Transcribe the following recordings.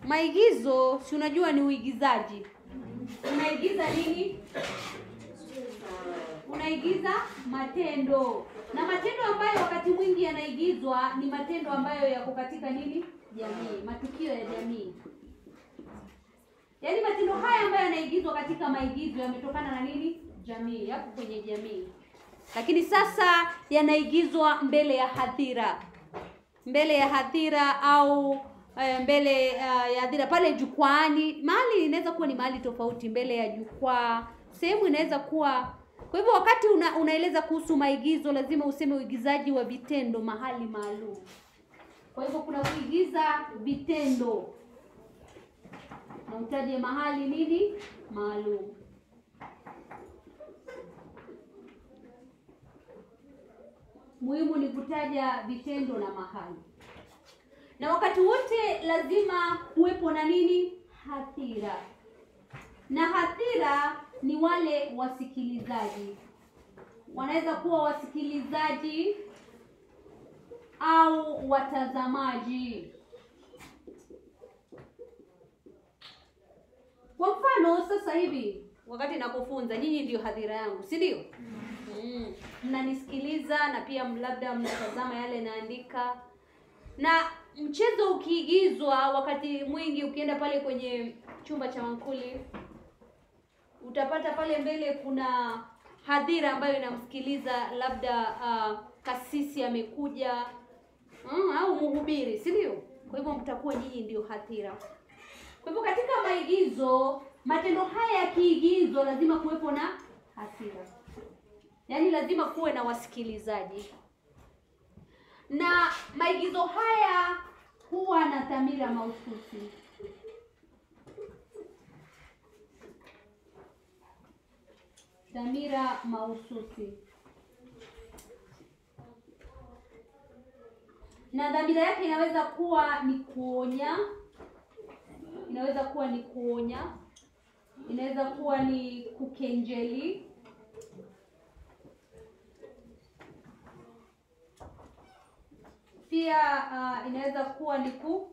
maigizo si unajua ni uigizaji unaigiza nini unaigiza matendo na matendo ambayo wakati mwingi yanaigizwa ni matendo ambayo yako katika nini jamii matukio ya jamii yaani matendo haya ambayo yanaigizwa katika maigizo yametokana na nini jamii yapo kwenye jamii lakini sasa yanaigizwa mbele ya hadhira mbele ya hadhira au eh, mbele uh, ya hadhira pale jukwaani mahali inaweza kuwa ni mahali tofauti mbele ya jukwaa sehemu inaweza kuwa kwa hivyo wakati una, unaeleza kuhusu maigizo lazima useme uigizaji wa vitendo mahali maalum kwa hivyo kuna kuigiza vitendo na utaje mahali nini maalum muhimu ni kutaja vitendo na mahali na wakati wote lazima kuwepo na nini hadhira na hadhira ni wale wasikilizaji wanaweza kuwa wasikilizaji au watazamaji kwa mfano sasa hivi wakati nakufunza nyinyi ndio hadhira yangu si ndio mm. mnanisikiliza na pia labda mnatazama yale naandika na mchezo ukiigizwa wakati mwingi ukienda pale kwenye chumba cha mankuli utapata pale mbele kuna hadhira ambayo inamsikiliza labda uh, kasisi amekuja mm, au mhubiri si ndio kwa hivyo mtakuwa nyinyi ndio hadhira kwa hivyo katika maigizo matendo haya yakiigizwa lazima kuwepo na hadhira yaani lazima kuwe na wasikilizaji na maigizo haya huwa na dhamira mahususi dhamira mahususi na dhamira yake inaweza kuwa ni kuonya inaweza kuwa ni kuonya inaweza kuwa ni kukenjeli pia uh, inaweza kuwa ni ku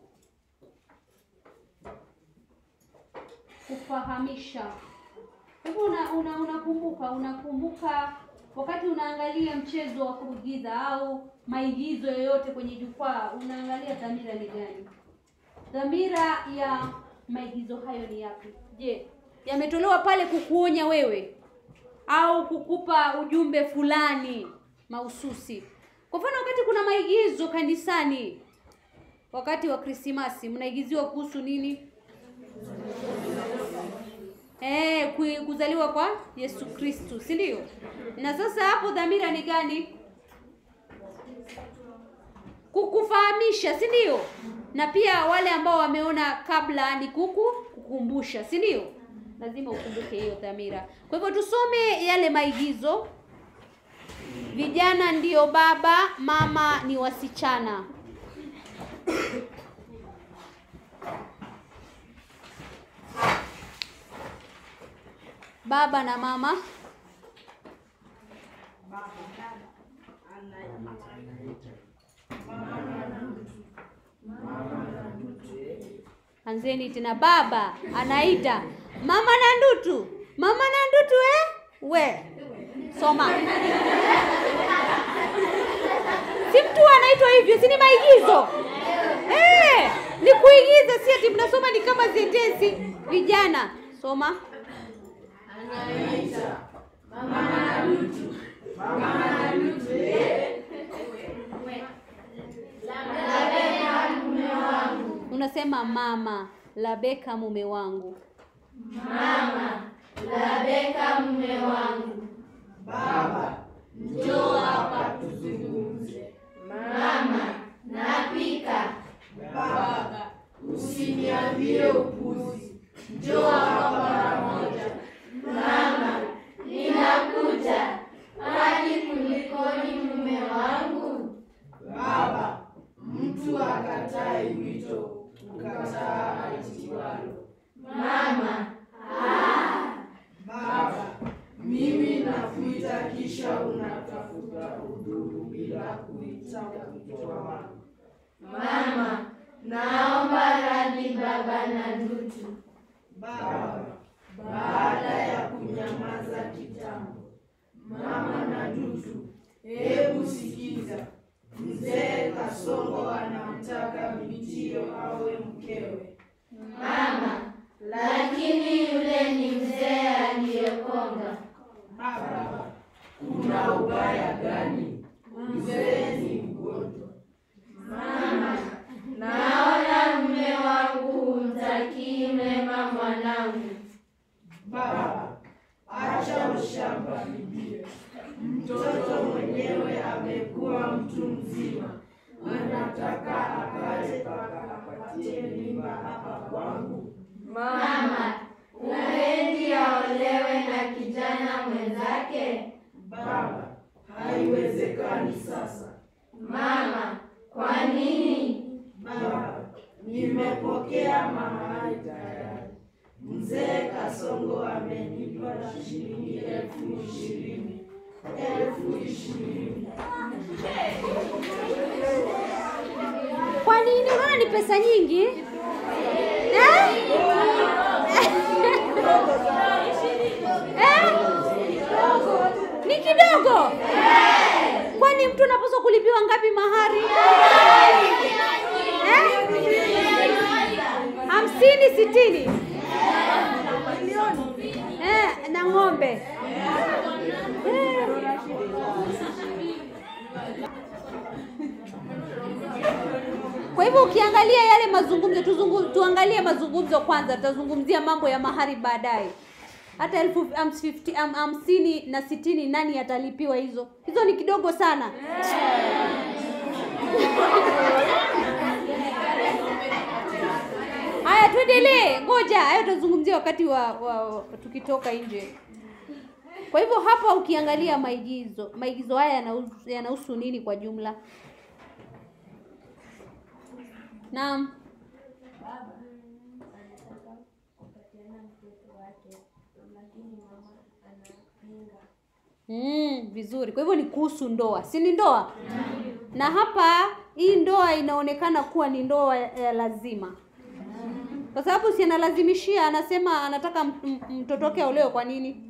kufahamisha hivyo una, una, unakumbuka unakumbuka wakati unaangalia mchezo wa kuigiza au maigizo yoyote kwenye jukwaa unaangalia dhamira ni gani dhamira ya maigizo hayo ni yapi je yametolewa pale kukuonya wewe au kukupa ujumbe fulani mahususi kwa mfano wakati kuna maigizo kanisani wakati wa krismasi mnaigiziwa kuhusu nini Eh, ku- kuzaliwa kwa Yesu Kristu, si ndio? Na sasa hapo dhamira ni gani? Kukufahamisha, si ndio? Na pia wale ambao wameona kabla ni kuku kukumbusha, si ndio? Lazima ukumbuke hiyo dhamira. Kwa hivyo tusome yale maigizo. Vijana ndio baba, mama ni wasichana. Baba na mama anzeni tena baba anaita mama na ndutu mama na ndutu eh? we soma si mtu anaitwa hivyo si ni maigizo eh, ni kuigiza si ati mnasoma ni kama sentensi vijana soma unasema mama labeka mume wangu Labeka mume wangu, njoo hapa tuzungumze. Mama, napika. Baba, usiniambie upuzi, njoo hapa mara moja. Mama, ninakuja. Kwani kulikoni mume wangu? Baba, mtu akatai wito, ukataa aitiwalo. Mama, Baba, mimi nakuita kisha unatafuta udhuru bila kuita wito wangu. Mama, naomba radhi baba na Ndutu. Baba, baada ya kunyamaza kitambo, mama na Ndutu, hebu sikiza. Mzee Kasongo anamtaka bintiyo awe mkewe. Mama, lakini yule ni mzee aliyekonga. Baba, kuna ubaya gani? Mzee ni mgonjwa. Mama, naona mume wangu humtakii mema mwanangu. Baba, acha ushamba bibie. Mtoto mwenyewe amekuwa mtu mzima, anataka akae mpaka apatie mimba hapa kwangu. Mama, upendi aolewe na kijana mwenzake? Baba, haiwezekani sasa. Mama, kwa nini? Baba, nimepokea mahari tayari. Mzee Kasongo amenipa shilingi elfu ishirini. Elfu ishirini. Kwa nini? Unaona ni pesa nyingi eh? Eh? Ni kidogo. Kwani mtu anapaswa kulipiwa ngapi mahari? Eh? Hamsini, sitini eh, na ng'ombe eh. Kwa hivyo ukiangalia yale mazungumzo tuzungu, tuangalie mazungumzo kwanza, tutazungumzia mambo ya mahari baadaye. Hata elfu ham- fifty- ham- hamsini na sitini nani atalipiwa hizo? Hizo ni kidogo sana. Haya, tuendelee. Ngoja, hayo tutazungumzia wakati wa, wa, wa tukitoka nje. Kwa hivyo hapa ukiangalia maigizo, maigizo haya yanahusu yanahusu nini kwa jumla? Naam. Mm, vizuri. Kwa hivyo ni kuhusu ndoa, si ni ndoa? Na hapa hii ndoa inaonekana kuwa ni ndoa ya lazima, kwa sababu si analazimishia, anasema anataka m- m- mtoto wake aolewe. Kwa nini?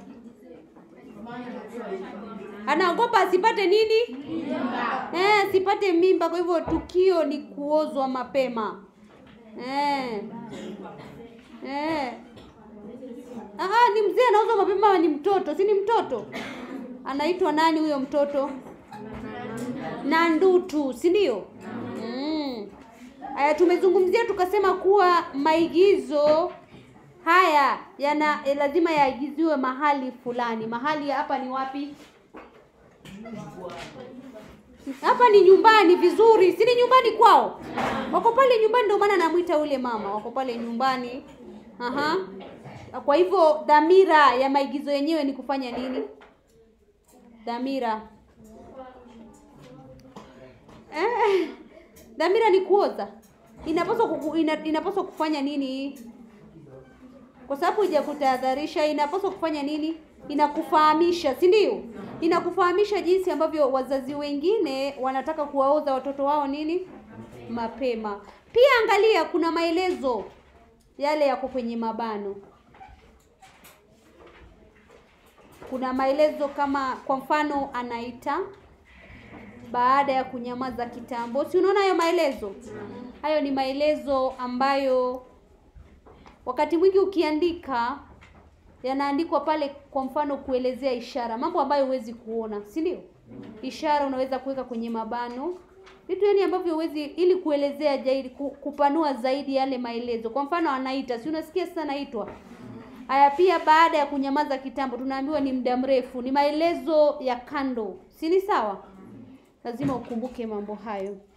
Anaogopa asipate nini? Eh, asipate mimba. Kwa hivyo tukio ni kuozwa mapema. Eh. Eh. Aha, ni mzee anaozwa mapema, ama ni mtoto? Si ni mtoto? Anaitwa nani huyo mtoto? Nandutu, si ndio? Mm. Aya, tumezungumzia tukasema kuwa maigizo haya yana eh, lazima yaigiziwe mahali fulani. Mahali hapa ni wapi? Hapa ni nyumbani, vizuri. Si ni nyumbani kwao? Wako pale nyumbani, ndio maana namwita ule mama. Wako pale nyumbani. Aha. Kwa hivyo dhamira ya maigizo yenyewe ni kufanya nini? Dhamira eh, dhamira ni kuoza. Inapaswa kuku, ina, inapaswa kufanya nini? Kwa sababu hujakutahadharisha, inapaswa kufanya nini? Inakufahamisha, si ndio? Inakufahamisha jinsi ambavyo wazazi wengine wanataka kuwaoza watoto wao nini mapema. Pia angalia, kuna maelezo yale yako kwenye mabano. Kuna maelezo kama kwa mfano anaita baada ya kunyamaza kitambo. Si unaona hayo maelezo? Hayo ni maelezo ambayo wakati mwingi ukiandika yanaandikwa pale, kwa mfano kuelezea ishara, mambo ambayo huwezi kuona, si ndio? Ishara unaweza kuweka kwenye mabano, vitu yani ambavyo huwezi, ili kuelezea zaidi, ku- kupanua zaidi yale maelezo. Kwa mfano anaita, si unasikia sasa anaitwa. Haya, pia baada ya kunyamaza kitambo, tunaambiwa ni muda mrefu, ni maelezo ya kando, si ni sawa? Lazima ukumbuke mambo hayo.